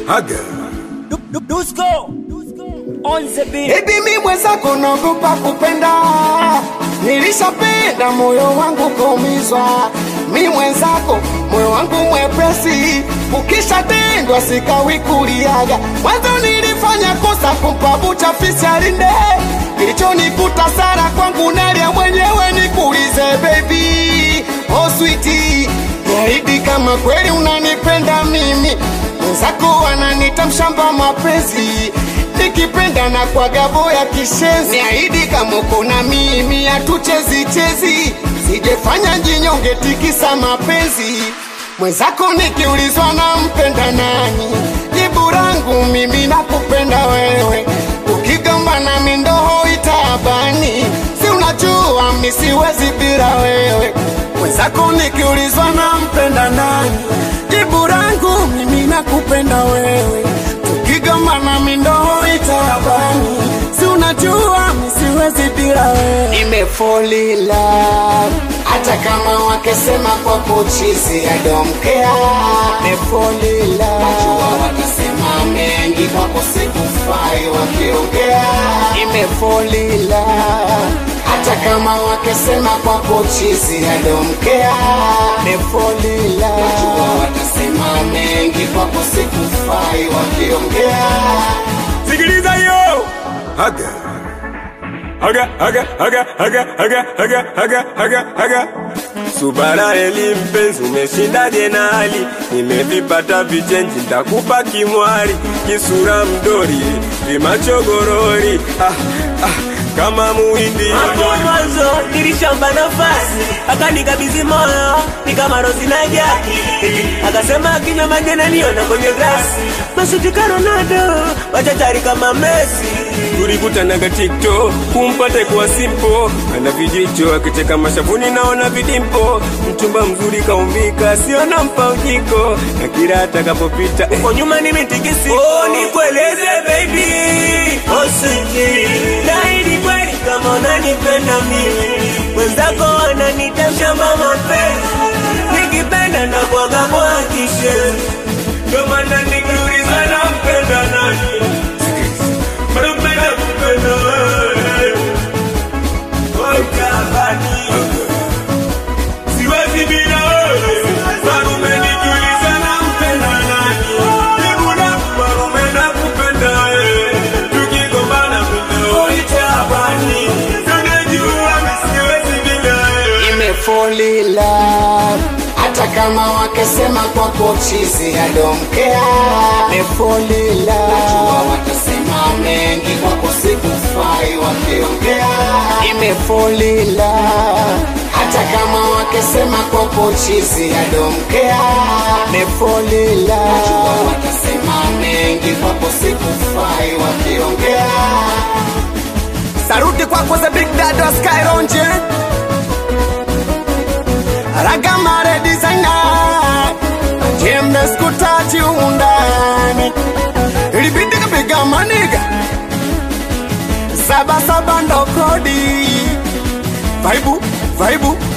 Haga. Dusko on the beat. Baby mi mwenzako naogopa kupenda, nilishapenda moyo wangu kuumizwa. Mi mwenzako moyo wangu mwepesi, ukishatendwa sikawi kuliaga. Mwanzo nilifanya kosa kumpa bucha fisi alinde, kilichonikuta sara kwangu nalia mwenyewe. Nikuulize baby, oh sweetie, niahidi kama kweli unanipenda mimi, mwenzako ananita mshamba mapenzi nikipenda na kwa gabo ya kishenzi, niahidi kama uko na mimi hatuchezi chezi, sijefanya jinyonge tikisa mapenzi mwenzako. Nikiulizwa na mpenda nani, jibu langu mimi nakupenda wewe. Ukigamba na mindoho itabani, si unajua mi siwezi bila wewe. Mwenzako nikiulizwa na mpenda nani, jibu langu mimi nakupenda wewe tukigamba na mindoho itabani, si unajua mi siwezi bila wewe. Nimefolila hata kama wakesema kwa kuchizi adomkea, nimefolila najua watasema mengi kwako sikufai wakiongea, nimefolila hata kama wakesema kwa kuchizi adomkea, nimefolila najua watasema mengi kwako sikufai wakiongea Sikiliza yo. Haga. Haga, haga, haga, haga, haga, haga, haga, haga, haga. Subara eli mpenzi, umeshindaje na hali? Nimevipata vichenji, ntakupa kimwari, kisura mdori, vimachogorori ah, ah, kama muhindi Hapo mwanzo nilishamba nafasi, akanikabidhi moyo ni kama rozi na jaki, akasema akinywa maji ananiona kwenye glasi, masutika Ronaldo machachari kama Messi. tulikutanaga TikTok kumpate kuwa simpo, ana vijicho akicheka mashavuni, naona vidimpo, mchumba mzuri kaumbika, siona mpangiko, na kila atakapopita eh, Kwa nyuma nimetikisi, oh nikueleze baby, oh sweetie, naahidi kweli kama unanipenda mimi, mwenzako ananita mshamba mapenzi, nikipenda na kwaga mwakishe, ndio maana nikiuliza nampenda nani Marupenda kupenda wewe Wakabani Siwezi bila wewe Marume nikiuliza nampenda nani Jibu langu marume nakupenda wewe Tukigombana mimi uitabani Tunajua mimi siwezi bila wewe imefolila hata kama wakesema kwa kochizi adomkea imefolila najua watasema mengi kwako sikufai wakiongea imefolila hata kama wakesema kwa kochizi adomkea imefolila najua watasema mengi kwako sikufai wakiongea saruti kwako the big dad wa skyronje Ragamare designer Jembe skutachi undani Ilibidi kapiga maniga Saba saba ndo kodi Vaibu, vaibu,